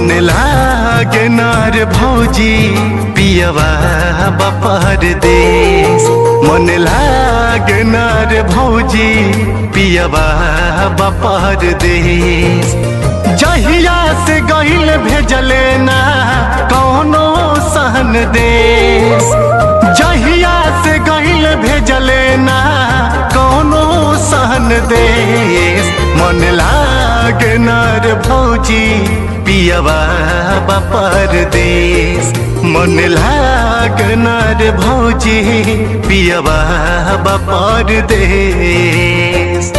मन लागे नार भौजी पियवा बपर देश मन लागे नार भौजी पियवा बपर देश जहिया से गईल भेजले ना कौनो सहन देश जहिया से गईल भेजले ना कौनो सहन देश मन लागे नार भौजी पियवा बपर देश मन लाग नार भौजी पियवा बपर देश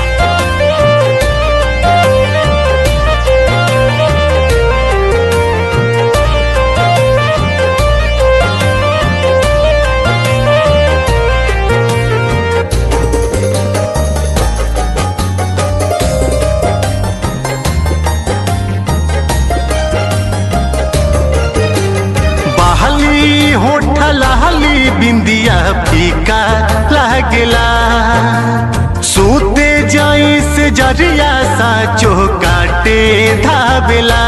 बहली होठल हली बिंदिया फीका लागला सूते जाई से जरिया सा काटे धावेला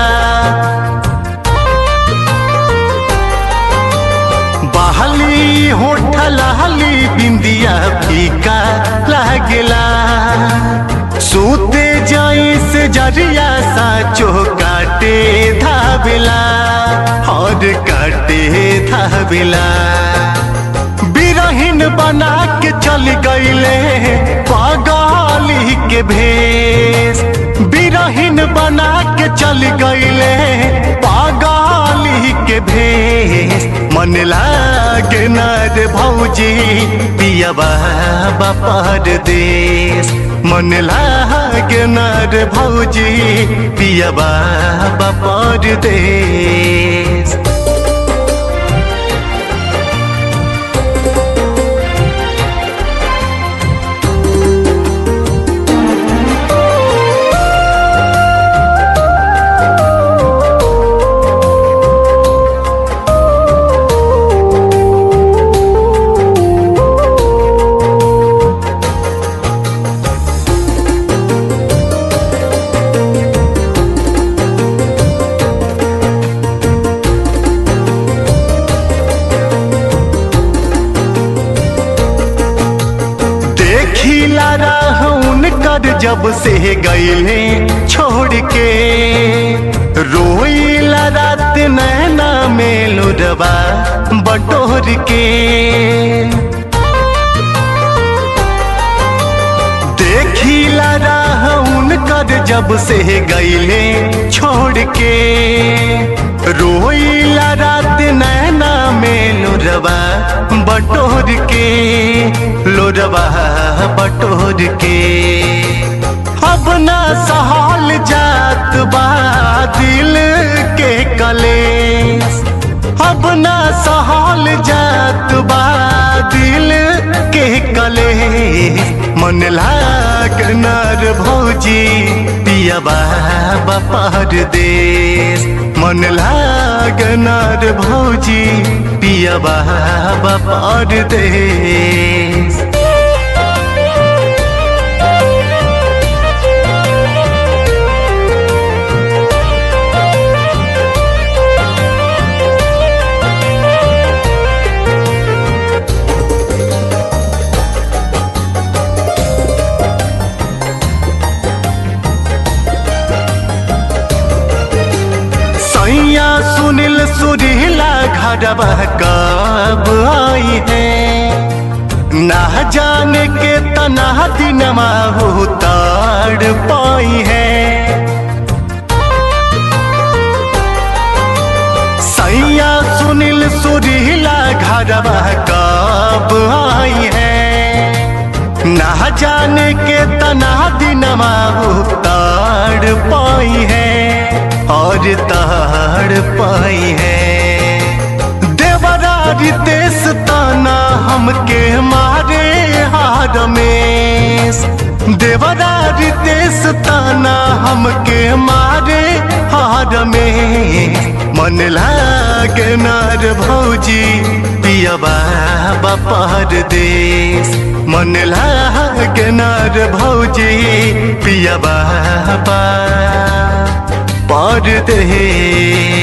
बहली होठल हली बिंदिया फीका लागला सूते जाई से जरिया सा काटे धावेला और काटे धावेला बिरहिन बना के चल गईले पागली के भेष बिरहिन बना के चल गईले पागली के भेष मन लागे नर भौजी पियबा बपर देश मन लागे नर भौजी पियबा बपर देश देखिला रहून कर जब से गईले छोड़ के रोईला रात नैना में लुरबा बटोर के देखिला रहून कर जब से गईले छोड़ के रोईला रात नैना में लुरबा बटोर के लोरबा बटोर के अब ना सहल जात बा दिल के कलेस अब ना सहल जात बा दिल के कले मन लाग नर भौजी पियबा बपर देश मन लाग नर भौजी पियबा बपर देश सैया सुनील सुरीला घरवा कब आई है ना जाने के तना दिनमा हो ताड़ पाई है सैया सुनील सुरीला घरवा कब आई है ना जाने के तना दिनमा हो ताड़ पाई है और ताड़ पाई है देवरा रितेश ताना हमके मारे हार में देवरा रितेश ताना हमके मारे हार में मन लागे नार भौजी पियबा बपर देश मन लागे नार भौजी पियबा परदेश